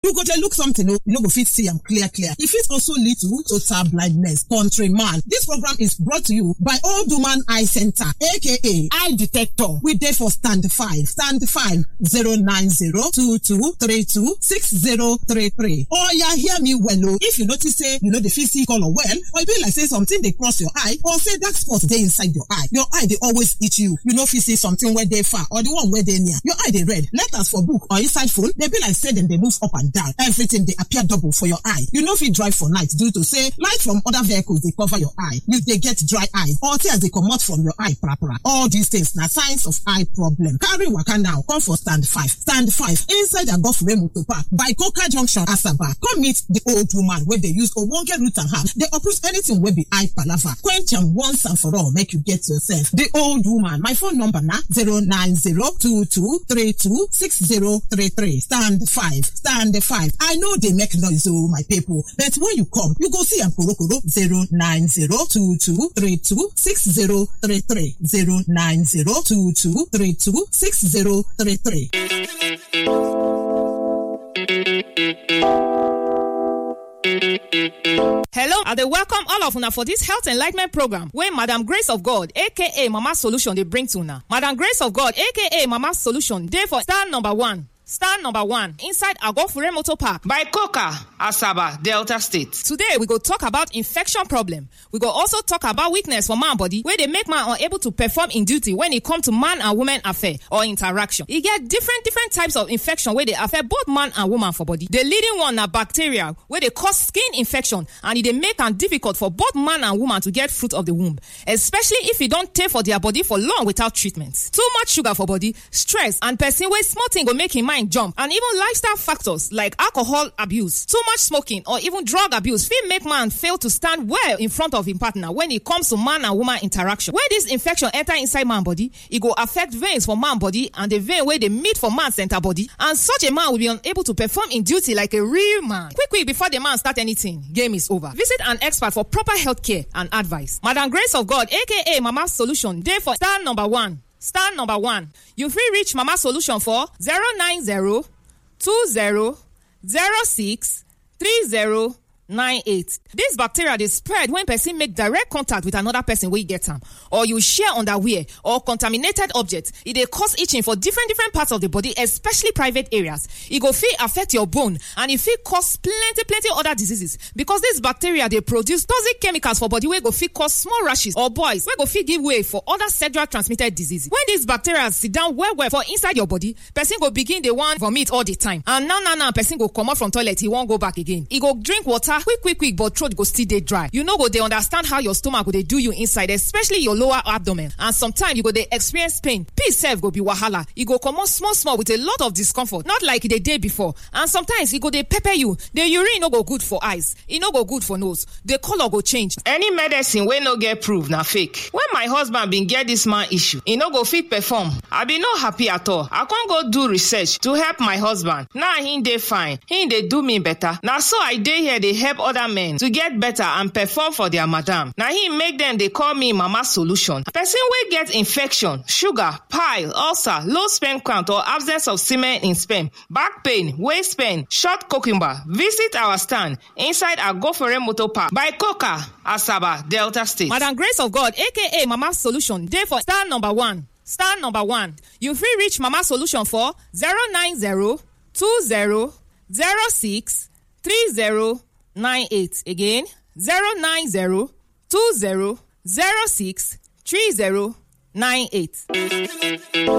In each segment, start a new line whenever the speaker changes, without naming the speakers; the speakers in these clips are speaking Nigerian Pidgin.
you go dey look something o you no go fit see am clear clear e fit also lead to total blindness countryman dis program is brought to you by old woman eye center aka eye detector we dey for stand five stand five zero nine zero two two three two six zero three three oya hear me well o if you notice say you no dey fit see colour well or e be like say something dey cross your eye or say dark spot dey inside your eye your eye dey always itch you you no fit see something wey dey far or the one wey dey near your eye dey red letters for book or inside phone dey be like say dem dey move up and down everything dey appear double for your eye you no fit drive for night due to say light from other vehicles dey cover your eye you dey get dry eye or tears dey comot from your eye prapra all these things na signs of eye problem carry waka now come for stand five stand five inside agofure motor park by coca junction asaba come meet the old woman wey dey use ogbonge root and herb dey uproot anything wey be eye palava quench am once and for all make you get yourself the old woman my phone number na zero nine zero two two three two six zero three three stand five stand five i no dey make noise o my people but when you come you go see am korokoro zero nine zero two two three two six zero three three zero nine zero two two three two six zero three three.
Hello, I dey welcome all of una for dis health enlightenment program wey Madam Grace of God aka Mama Solution dey bring to una. Madam Grace of God aka Mama Solution dey for star number one. Star number one inside Agofure Motor Park.
by coca asaba delta state
Today we go talk about infection problem. We go also talk about weakness for man body wey dey make man unable to perform in duty when e come to man and woman affair or interaction. E get different different types of infection wey dey affect both man and woman for body. The leading one na bacteria wey dey cause skin infection and e dey make am difficult for both man and woman to get fruit of the womb especially if e don tey for their body for long without treatment. Too much sugar for body, stress and person wey small thing go make im mind jump and even lifestyle factors like alcohol abuse, too much smoking or even drug abuse fit make man fail to stand well in front of im partner when e comes to man and woman interaction. When dis infection enter inside man body, e go affect veins for man body and the vein wey dey meet for man center body and such a man will be unable to perform in duty like a real man. Quick quick before the man start anything, game is over. Visit an expert for proper health care and advice. Madam Grace of God aka Mama Solution dey for star number one. Star number one. You fit reach Mama Solution for 090 20 06 30 98. This bacteria dey spread when person make direct contact with another person wey get am or you share underwear or contaminated object. E dey cause itching for different different parts of the body especially private areas. E go fit affect your bone and e fit cause plenty plenty other diseases because this bacteria dey produce toxic chemicals for body wey go fit cause small rashes or boils wey go fit give way for other sexual transmitted diseases. When these bacteria sit down well well for inside your body, person go begin dey wan vomit all the time and now now now person go comot from toilet e wan go back again. E go drink water quick quick quick but throat go still dey dry. You no go dey understand how your stomach go dey do you inside especially your lower abdomen and sometimes you go dey experience pain. Peace sef go be wahala. E go comot small small with a lot of discomfort not like e dey dey before and sometimes e go dey pepper you. The urine no go good for eyes, e no go good for nose, the colour go change.
any medicine wey no get proof na fake when my husband bin get dis man issue e no go fit perform i bin no happy at all i con go do research to help my husband now he dey fine he dey do me better na so i dey here dey help other men to get better and perform for their madam na him make dem dey call me mama solution person wey get infection sugar pile ulcer low sperm count or absence of semen in sperm back pain waist pain short cucumber visit our stand inside agofore motor park by coca asaba delta state.
Madam Grace of God aka Mama Solution dey for star number one. Star number one. You fit reach Mama Solution for 090 20 06 30 98. Again 090 20 06 30 98.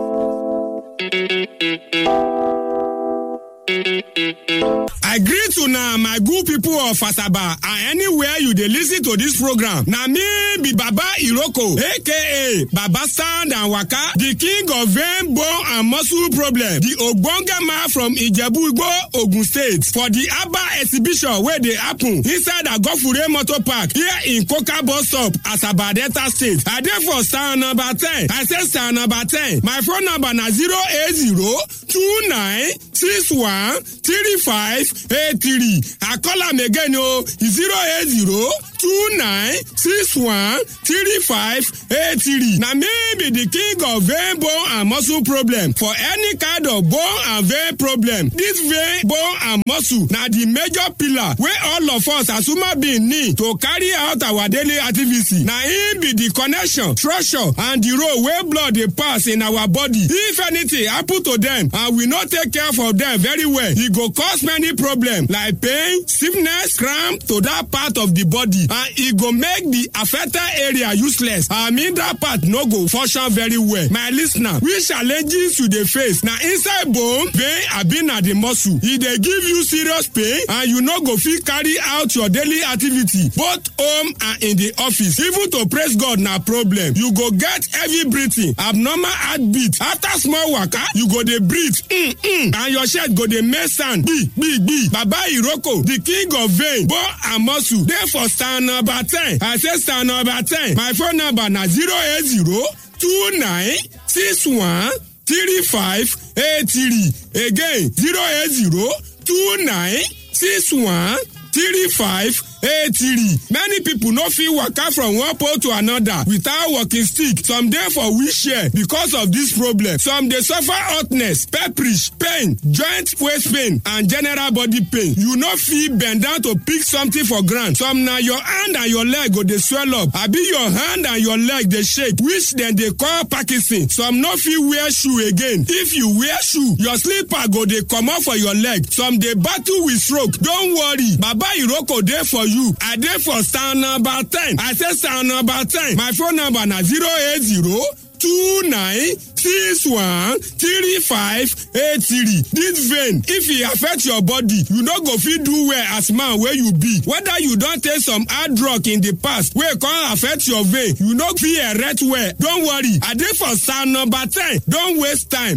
I greet una my good people of Asaba and anywhere you dey lis ten to this program. Na me be Baba Iroko aka Baba Stand and Waka, the king of vein, bone and muscle problem, the ogbonge man from Ijebu Igbo, Ogun State for the Aba exhibition wey dey happen inside Agofure Motor Park here in Koka bus stop, Asaba Delta State. I dey for stand number ten. I say stand number ten. My phone number na zero eight zero two nine six one three five eight three i call am again o zero eight zero two nine six one three five eight three na me be the king of vein bone and muscle problem for any kind of bone and vein problem this vein bone and muscle na the major pillar wey all of us as human being need to carry out our daily activity na im be the connection structure and the role wey blood dey pass in our body if anything happen to them and we no take care for them very well e go cause many problems like pain stiffness cramp to that part of the body and e go make the affected area useless i mean that part no go function very well my listener which challenges you dey face na inside bone vein abi na the muscle e dey give you serious pain and you no go fit carry out your daily activity both home and in the office even to praise god na problem you go get heavy breathing abnormal heartbeat after small waka you go dey breathe mm, mm, and your chest go dey make sound gbi gbi gbi baba iroko the king of vein bone and muscle dey for stand number ten i say stand number ten my phone number na zero eight zero two nine six one three five eight three again zero eight zero two nine six one three five eight three many people no fit waka from one pole to another without walking stick some dey for wheelchair because of this problem some dey suffer hotness pepperish pain joint waist pain and general body pain you no fit bend down to pick something for ground some na your hand and your leg go dey swell up abi your hand and your leg dey shake which dem dey call parkinson some no fit wear shoe again if you wear shoe your slipper go dey comot for your leg some dey battle with stroke don worry baba iroko dey for you. you i dey for stand number ten i say stand number ten my phone number na zero eight zero two nine six one three five eight three this vein if e affect your body you no go fit do well as man wey you be whether you don take some hard drug in the past wey come affect your vein you no fit erect well don worry i dey for stand number ten don waste time.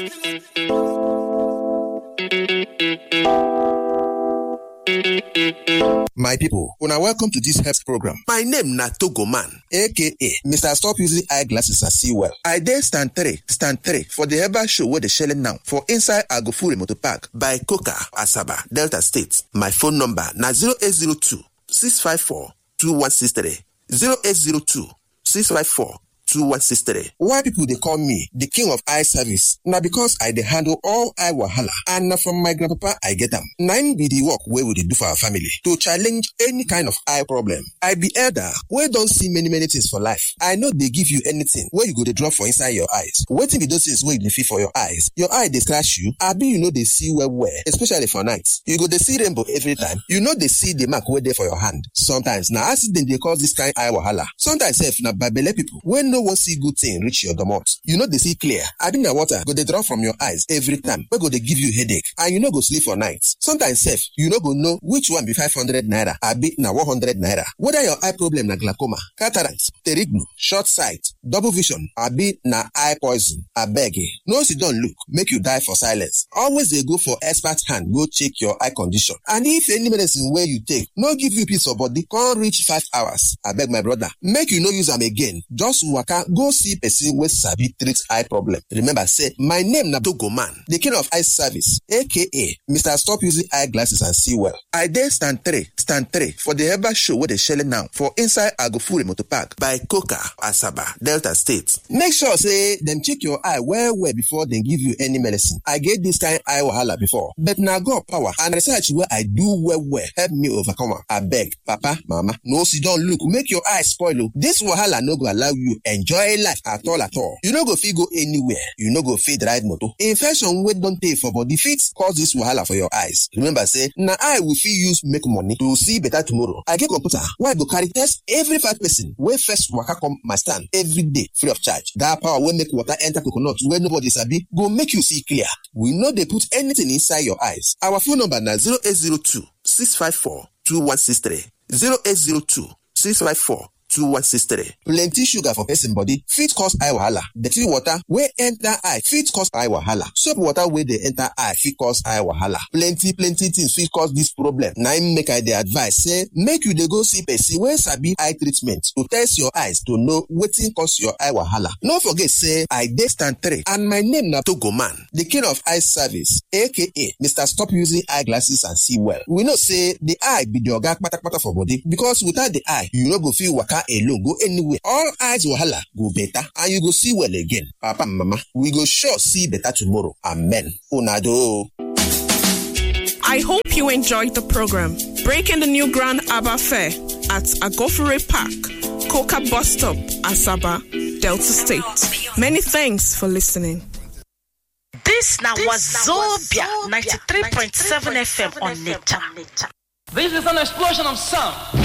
My people, una welcome to this health program. My name na Togo Man, aka Mr. Stop Using Eyeglasses and See Well. I dey stand three, stand three for the herbal show wey dey shele now for inside Agofure Motor Park by Coca, Asaba, Delta State. My phone number na 0802 654 2163 0802 654 2163. Why people dey call me the king of eye service? Na because I dey handle all eye wahala and na from my grandpapa I get am. Na im be the work wey we dey do for our family to challenge any kind of eye problem. I be elder wey don see many many things for life. I no dey give you anything wey you go dey drop for inside your eyes. Wetin be those things wey you dey feel for your eyes? Your eye dey scratch you abi you no dey see well well especially for night. You go dey see rainbow every time. You no dey see the mark wey dey for your hand. Sometimes na accident dey cause this kind eye wahala. Sometimes sef na babele people wey no wan see good thing reach your domot you no dey see clear abi na water go dey drop from your eyes every time wey go dey give you headache and you no go sleep for night sometimes sef you no go know which one be five hundred naira abi na one hundred naira whether your eye problem na glaucoma cataract pterignu short sight double vision abi na eye poison abeg no sit down look make you die for silence always dey go for expert hand go check your eye condition and if any medicine wey you take no give you peace of body come reach five hours abeg my brother make you no use am again just waka go see person wey sabi treat eye problem remember say my name na togo man the king of eye service aka mr stop using eye glasses and see well i dey stand three stand three for the herbal show wey dey shele now for inside agofure motor park by coca asaba delta state make sure say dem check your eye well well before dem give you any medicine i get this kind eye wahala before but na god power and research wey i do well well help me overcome am abeg papa mama no sit down look make your eye spoil o this wahala no go allow you enjoy life at all at all you no go fit go anywhere you no go fit ride motor infection wey don tey for body fit cause this wahala for your eyes remember say na eye we fit use make money to see better tomorrow i get computer wey i go carry test every five person wey first waka come my stand every day free of charge that power wey make water enter coconut wey nobody sabi go make you see clear we no dey put anything inside your eyes our phone number na 0802 654 2163 0802 654 2163. Plenty sugar for person body fit cause eye wahala. Dirty water wey enter eye fit cause eye wahala. Soap water wey dey enter eye fit cause eye wahala. Plenty plenty things fit cause this problem. Na im make I dey advise say make you dey go see person wey sabi eye treatment to test your eyes to know wetin cause your eye wahala. No forget say I dey stand three and my name na Togoman, the king of eye service aka Mr. Stop Using Eyeglasses and See Well. We know say the eye be the oga kpatakpata for body because without the eye you no go fit waka alone go anywhere. All eyes wahala go better and you go see well again. Papa and mama, we go sure see better tomorrow. Amen. Una do. o.
I hope you enjoyed the program. Breaking the new Grand Abba Fair at Agofere Park, Coca Bus Stop, Asaba, Delta State. Many thanks for listening.
This now was Zobia 93.7 FM on Nature.
This is an explosion of sound.